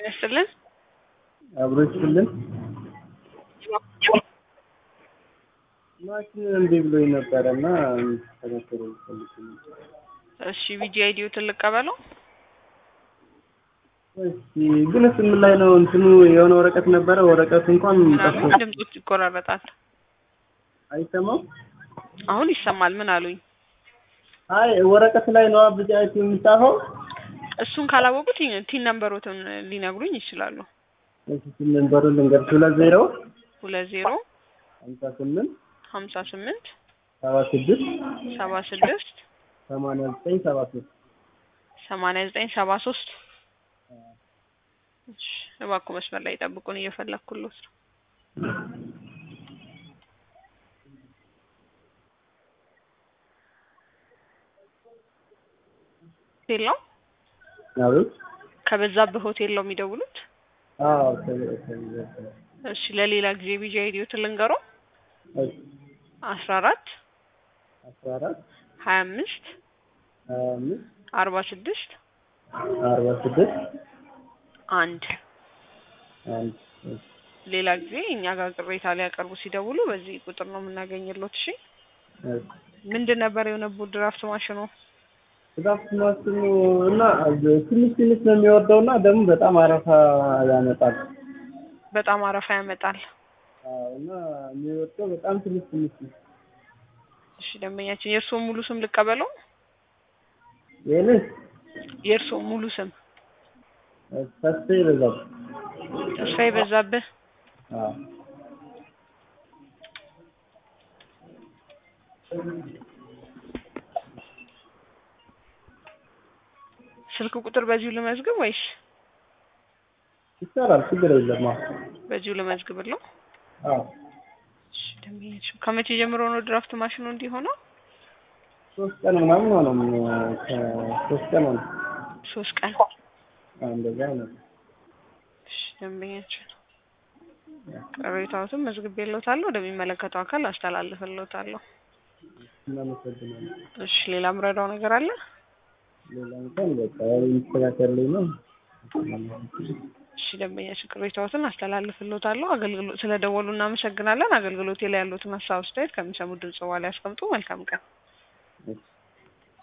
ያስጥልን። አብሮ ይስጥልን። ማሽን እምቢ ብሎኝ ነበረ እና ተከተሉ ፈልግ እሺ ቪጂ አይዲዮትን ልቀበለው። እስኪ ግን ስም ላይ ነው እንትኑ የሆነ ወረቀት ነበረ። ወረቀቱ እንኳን ጠፍቶ ምናምን ድምጾች ይቆራረጣል። አይሰማም። አሁን ይሰማል። ምን አሉኝ? አይ ወረቀት ላይ ነው ብቻ የሚጻፈው። እሱን ካላወቁት ቲን ነምበሮትን ሊነግሩኝ ይችላሉ። እሺ ስም ነምበሩ ልንገርሽ፣ ሁለት ዜሮ ሁለት ዜሮ ሀምሳ ስምንት ሀምሳ ስምንት ሰባ ስድስት ሰባ ስድስት ሰማንያ ዘጠኝ ሰባ ሶስት ሰማንያ ዘጠኝ ሰባ ሶስት እሺ እባክዎ መስመር ላይ ጠብቁን፣ እየፈለግኩሎት ነው። ሆቴል ነው አቤት። ከበዛብህ ሆቴል ነው የሚደውሉት? አዎ ከ- ከ- እሺ ለሌላ ጊዜ ቪጂ አይዲዮትን ልንገረው። እሺ አስራ አራት አስራ አራት ሀያ አምስት ሀያ አምስት አርባ ስድስት አርባ ስድስት አንድ አንድ እሺ ሌላ ጊዜ እኛ ጋር ቅሬታ ሊያቀርቡ ሲደውሉ በዚህ ቁጥር ነው የምናገኝሎት። እሺ እሺ ምንድን ነበር የሆነብዎት? ድራፍት ማሽኑ ድራፍት ማሽኑ እና ትንሽ ትንሽ ነው የሚወርደው እና ደግሞ በጣም አረፋ ያመጣል። በጣም አረፋ ያመጣል። አዎ እና የሚወርደው በጣም ትንሽ ትንሽ ነው። እሺ ደንበኛችን የእርስዎ ሙሉ ስም ልቀበለው? ይህንን የእርስዎ ሙሉ ስም? ተስፋ ይበዛል። ተስፋዬ በዛብህ። አዎ ስልክ ቁጥር በዚሁ ልመዝግብ ወይስ ይቻላል፣ ችግር የለም። አዎ በዚሁ ልመዝግብለው? አዎ እሺ ደንበኛችን ከመቼ ጀምሮ ነው ድራፍት ማሽኑ እንዲሆነው? ሶስት ቀን ምናምን ሆነው ከሶስት ቀን ሆነ ሶስት ቀን። እንደዛ ሆነ። እሺ ደንበኛችን ቅሬታዎትን መዝግቤልዎታለሁ፣ ወደሚመለከተው አካል አስተላልፍልዎታለሁ። እናመሰግናለን። እሺ ሌላ ምረዳው ነገር አለ? ሌላ እንኳን በቃ የሚስተካከልልኝ ነው። እሺ ደንበኛችን ቅሬታዎትን አስተላልፍልዎታለሁ። አገልግሎት ስለደወሉ እናመሰግናለን። አገልግሎቴ ላይ ያሉትን ሀሳብ አስተያየት ከሚሰሙት ድምጽ በኋላ ያስቀምጡ። መልካም ቀን። እሺ